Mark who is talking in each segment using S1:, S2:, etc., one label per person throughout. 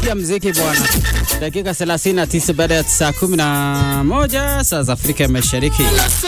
S1: ya mziki bwana. Dakika 39 baada ya saa 11 saa za Afrika ya Mashariki.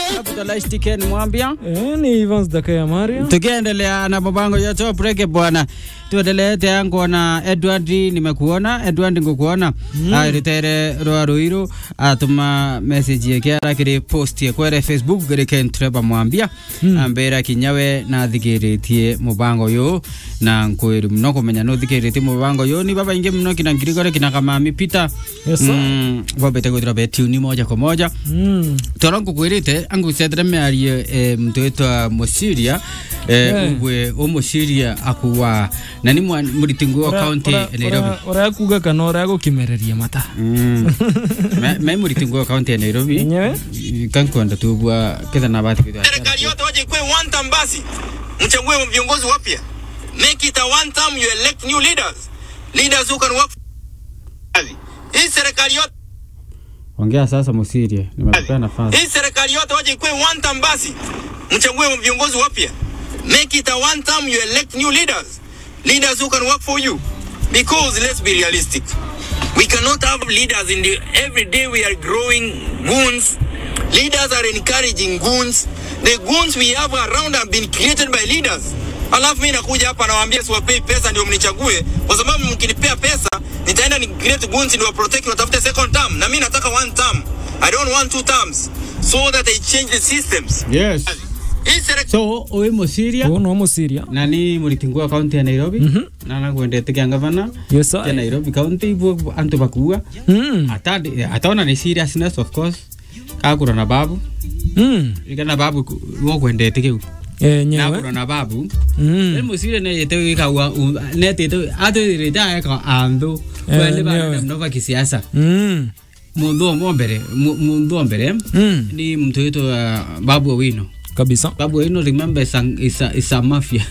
S1: Abdullah mwambia
S2: Eh, ni Evans Dakaya Maria.
S1: tukiendelea na mabango ya top break bwana tuendelee teango na Edward nimekuona Edward ngukuona mm. aritere rwa ruiru atuma message yake arakiri post ye kwere Facebook gere kentreba mwambia mm. ambera kinyawe na thigiritie mubango yo na nkwiri muno kumenya no thigiritie mubango yo ni baba inge muno kina ngirigore kina kamami Peter
S2: Yes, sir.
S1: mm, wabete gwithira betuni moja kwa moja
S2: Mm.
S1: toro ngukwirite angucethera miario e, mtu witwa musiria e,
S2: Eh.
S1: ugwe umuciria akuwa na ni mwa- muritingu wa
S2: Ora-
S1: county
S2: ora-
S1: ya Nairobi
S2: ora- Ora kuga kana ora gukimereria mata.
S1: Mm. Me- me muritingu wa county ya Nairobi
S2: Enyewe?
S1: kankwenda tubwa ketha na bati kwithwa
S3: serikali yote waje ikuwe one term basi mchague viongozi wapya make it a one term you elect new leaders leaders who can work for kazi. hii serikali yote
S1: ongea sasa musiria nimekupea nafasi
S3: hii serikali yote waje ikuwe one term basi mchague viongozi wapya make it a one term you elect new leaders leaders who can work for you because let's be realistic we cannot have leaders in the every day we are growing goons leaders are encouraging goons the goons we have around have been created by leaders alafu mi nakuja hapa nawaambia siwapei pesa ndio mnichague kwa sababu mkinipea pesa nitaenda ni create goons ndio protect watafute second term na mi nataka one term i don't want two terms so that i change the systems
S1: yes
S3: hii serikali
S1: so uwi musiria
S2: Uyu no musiria.
S1: na ni muritingu wa county ya Nairobi na nakwendete kia gavana
S2: Yes,
S1: ya
S2: sir.
S1: Nairobi county ibu antu bakua
S2: Mm.
S1: ata ataona ni seriousness of course kakura na babu
S2: Mm.
S1: ikana babu wokwendete kiu
S2: Eh,
S1: nakura
S2: nyewe.
S1: na babu
S2: Mm.
S1: Ele musire ne yete wika wa ne tete ate rita eka ando
S2: Eh,
S1: wale ba
S2: nyewe.
S1: mnova kisiasa
S2: Mm.
S1: mundu omwe mbere mu- mundu wa mbere
S2: Mm.
S1: ni mtu wetu uh, babu owino
S2: Kabisa.
S1: babu owino remember is a, is a, is a mafia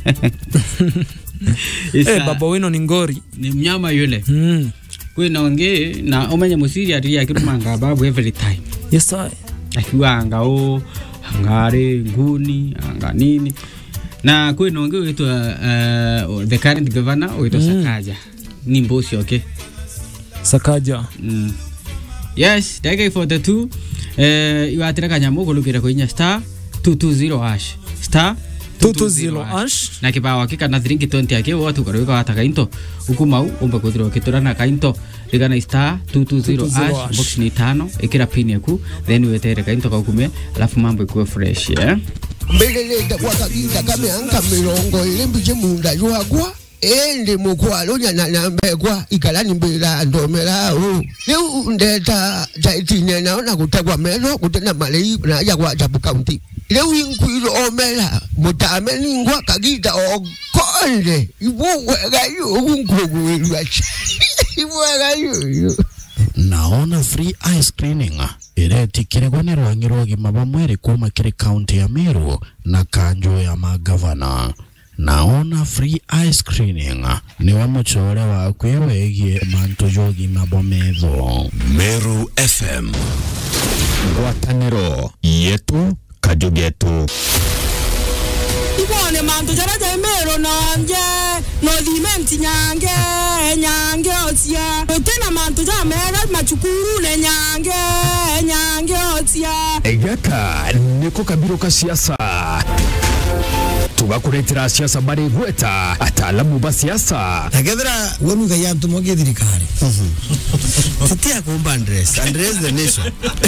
S1: Is
S2: Eh,
S1: a-
S2: baba wino ni ngori.
S1: ni mnyama yule
S2: Mm.
S1: kwina onge na omenye musiri atiri akirumanga babu every time
S2: Yes, sir.
S1: akiwanga o angare nguni anga nini na kwina onge witwa uh, the current governor witwa mm. Sakaja ni mbosi okay
S2: Sakaja.
S1: mm. yes ndagika 42 eh iwatira kanyamu kulukira kuinya star 220 hash star
S2: 220 ash.
S1: na kibao akika na thiringi 20 ake watu karwika wata kainto ukumau umba kuthirwa kitura na kainto rigana star 220
S2: 220
S1: ash
S2: hash.
S1: box ni tano ikira pin yaku then wetere kainto kaukume alafu mambo ikuwe fresh eh
S4: mbeleleta gwakaginda kamyanga mirongo ili mbije munda jwagwa endi mukwalo nyana nambegwa ikalani mbila ndomelawo liu ndeta taitine naona kutegwa meno kutena malei naja kwa chapu kaunti liu inkwilo omela mutame ningwa kagita okonde ibuwega yu unkugwilwa ibuwega yuyu
S5: naona free eye screening iretikirigwo ni rwangi rwa ũgima wa mwĩrĩ kuma kiri kaunti ya Meru na kanjo ya magavana naona free eye screening niwe mucore waku wegie mantu ja ũgima bwa metho
S6: Meru FM ngwatanĩro yetu kajugetu
S7: ibone mantu jara jaimero nonje nothimenti nyange nyange otia utena mantu jamera machukuru ne nyange nyange otia
S6: gaka niko kabiro ka siasa tugakuretera siasa bari gweta ataalamu ba siasa
S8: nakethira wenuga yantu moge thirikari titia kumba andres andres the nation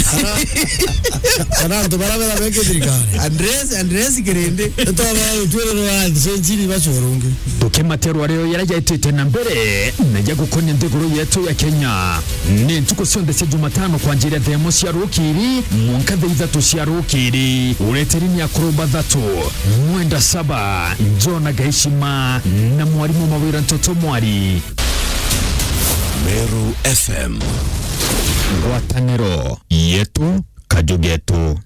S8: kana antu baravera meke thirikari andres andres kirindi totaba utwere wa senjini bachorungi
S6: tukimaterwa rero yarajaitite na mbere naja gukonia nthiguru yetu ya kenya ni ntuku cionthe cia jumatano kwanjiria themo cia rukiri mwanka the ithatu cia rukiri ureteri ni akũrũmba thatu mwenda saba njona gaishima na mwarimu mawira ntoto mwari meru fm ngwatanĩro yetu kajugetu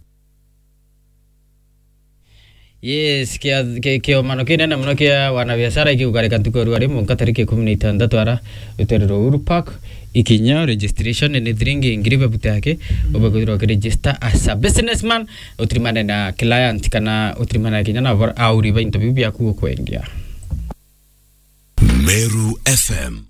S1: yes kia kia kiomano kinene muno kia wanabiashara ikiugarika ntuku rwa rimwe nka tariki ikumi na itandatu ara rutwerero Uhuru Park ikinya registration ni thiringi ngiri bebuta yake ubekwithirwa ukiregister as a businessman utirimane na client kana utirimane kinya na auri ba into bibi yaku ukwendia
S6: meru fm